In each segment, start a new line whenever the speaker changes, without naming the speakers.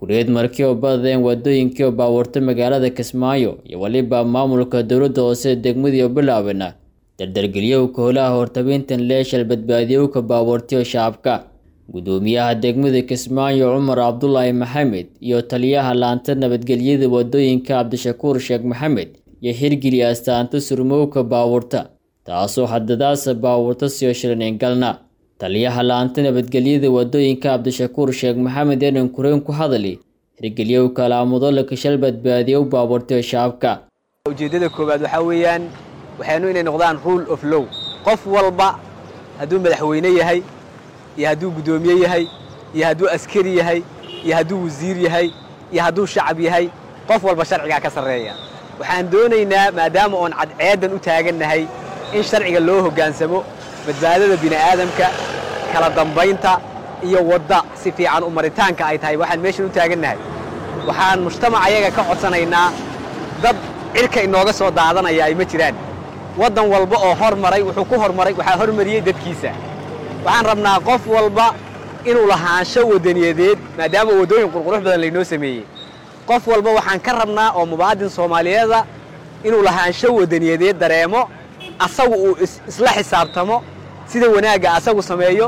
kureed markii oo badadeen wadooyinkii oo baabuurta magaalada kismaayo iyo weliba maamulka dowladda hoose degmadii oo bilaabana dardargeliyowka holaha hortabintan leeshal badbaadiyowka baabuurtiyo shacabka gudoomiyaha degmada kismaayo cumar cabdulaahi maxamed iyo taliyaha laanta nabadgelyada wadooyinka cabdishakuur sheekh maxamed iyo hirgeli astaanta surmowka baabuurta taasoo hadadaasa baabuurta siyo shilanayn galna taliyaha laanta nabadgelyada wadooyinka cabdishakuur sheekh maxamed enan kureen ku hadali hirgeliyowka alaamudo kashal badbaadiyow baabuurtiyo shacabka
ujeeddada koowaad waxaa weeyaan waxaynu inay noqdaan rule of low qof walba hadduu madaxweyne yahay iyo hadduu guddoomiye yahay iyo hadduu askari yahay iyo hadduu wasiir yahay iyo hadduu shacab yahay qof walba sharcigaa ka sarreeya waxaan doonaynaa maadaama oon cadceeddan u taagannahay in sharciga loo hoggaansamo badbaadada bini'aadamka kala dambaynta iyo wadda si fiican u maritaanka ay tahay waxaan meeshan u taagannahay waxaan mujtamac ayaga ka codsanaynaa dad cirka inooga soo daadanaya ay ma jiraan waddan walba oo hormaray wuxuu ku hormaray waxaa hormariyey dadkiisa waxaan rabnaa qof walba inuu lahaansho waddaniyadeed maadaama waddooyin qurqurux badan laynoo sameeyey qof walba waxaan ka rabnaa oo mubaadin soomaaliyeeda inuu lahaansho waddaniyadeed dareemo asagu uu isla xisaabtamo sida wanaagga asagu sameeyo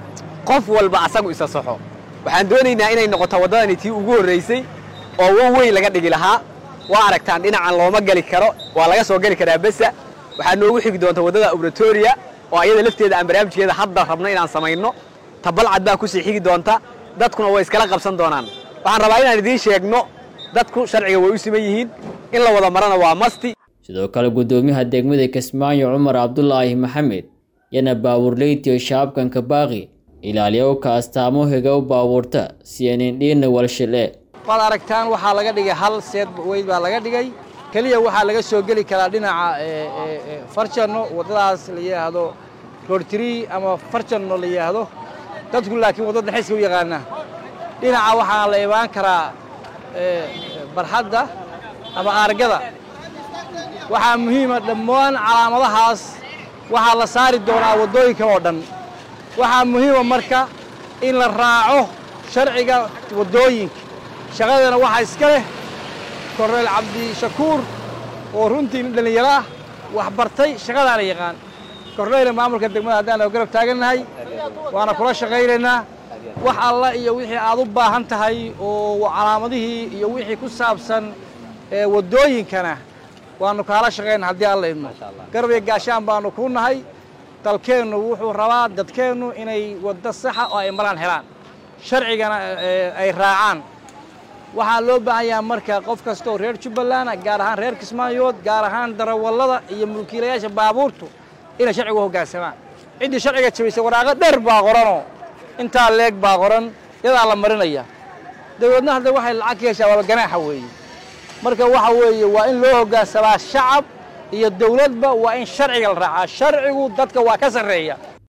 qof walba asagu isa saxo waxaan doonaynaa inay noqoto waddadani tii ugu horraysay oo wow weyn laga dhigi lahaa waa aragtaan dhinacan looma geli karo waa laga soo geli karaa besa waxaa noogu xigi doonta waddada obratoria oo ayada lafteeda aan barnaamijkeeda hadda rabno inaan samayno tabalcad baa kusii xigi doonta dadkuna way iskala qabsan doonaan waxaan rabaa inaan idiin sheegno dadku sharciga way u siman yihiin in la wada marana waa masti
sidoo kale guddoomiyaha degmada kismaayo cumar cabdulaahi maxamed yana baabuurleytiyo shacabkanka baaqi ilaaliyowka astaamo higow baabuurta si anindhiina walshile
waad aragtaan waxaa laga dhigay hal seed weyd baa laga dhigay keliya waxaa laga soo geli karaa dhinaca farjanno waddadaas la yidhaahdo roortiri ama farjanno la yidhaahdo dadku laakiin waddada xiska u yaqaana dhinaca waxaa la imaan karaa barxadda ama aargada waxaa muhiima dhammaan calaamadahaas waxaa la saari doonaa waddooyinka oo dhan waxaa muhiima marka in la raaco sharciga waddooyinka shaqadana waxaa iska leh korneyl cabdishakuur oo runtii nin dhallinyaro ah wax bartay shaqadaana yaqaan korneyla maamulka degmada haddaan garab taagannahay waana kula shaqaynaynaa wax alla iyo wixii aad u baahan tahay oo calaamadihii iyo wixii ku saabsan waddooyinkana waannu kaala shaqayna haddii alla idmo garab iyo gaashaan baannu kuu nahay dalkeennu wuxuu rabaa dadkeennu inay waddo saxa oo ay maraan helaan sharcigana ay raacaan waxaa loo baahan yaha marka qof kastaoo reer jubbaland gaar ahaan reer kismaayood gaar ahaan darawallada iyo mulkiilayaasha baabuurtu inay sharcigu hoggaansamaan ciddii sharciga jabaysay waraaqo dheer baa qoranoo intaa leeg baa qoran yadaa la marinaya dabeedna hadda waxay lacag ka heshaa waaba ganaaxa weeye marka waxa weeye waa in loo hoggaansamaa shacab iyo dawladba waa in sharciga la raacaa sharcigu dadka waa ka sarreeya